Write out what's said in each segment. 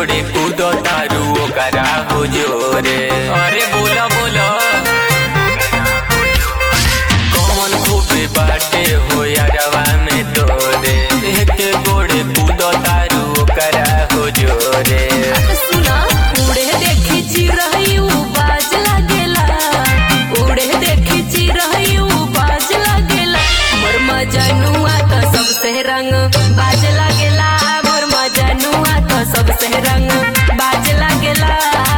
गोड़े कूदो तारू ओकरा हो जोरे अरे बोला बोला कौन खूबे बाटे हो यारवा में तोरे एक गोड़े कूदो तारू ओकरा हो जोरे सुना उड़े देखी चिरई उ बाज लागेला उड़े देखी चिरई उ बाज लागेला मोर मजनुआ तो सबसे रंग बाज लागेला मोर मजनुआ तो सबसे रंग बाज लागेला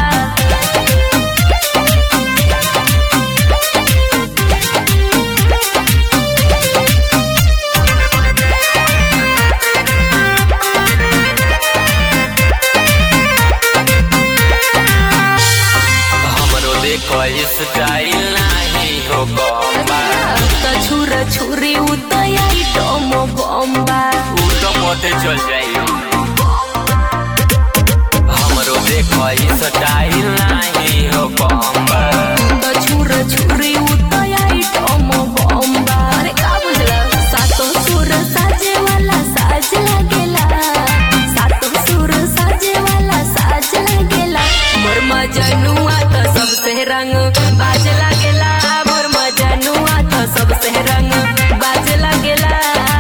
हमरो देखो स्टाइल नहीं हो बम्बा तो छुर छुरी उतयाई टोमो बम्बा ऊ तो पते चल जाई हमरो देखो स्टाइल नहीं हो बम्बा तो छुर छुरी उतयाई टोमो बम्बा अरे का बुझला सातो सुर साजे वाला साज लागेला सातो सुर साजे वाला साज लागेला मोर मजनुआ तो सबसे रंग बाज लागेला मोर मजनुआ तो सबसे रंग बाज लागेला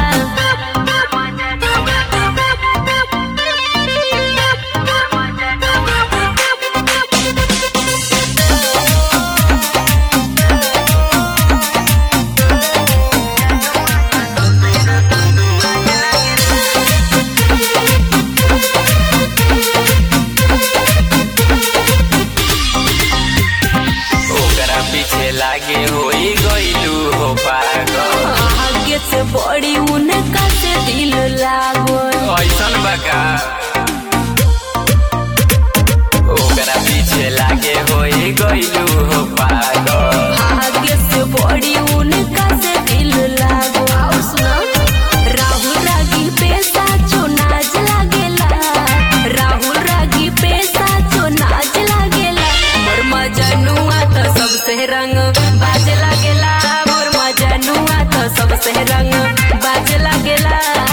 ओकरा पीछे लागे होई गइलू हो पागल आगे से बड़ी उनका से दिल लागल ऐसन बका ओकरा पीछे लागे होई गइलू हो पागल आगे से बड़ी उनका से दिल लागो आओ सुनो राहुल रागी पैसा जो नाच लागेला राहुल रागी पैसा जो नाच लागेला मोर मजनुआ तो सबसे रंग बाज लागेला मोर मजनुआ तो सबसे रंग बाज लागेला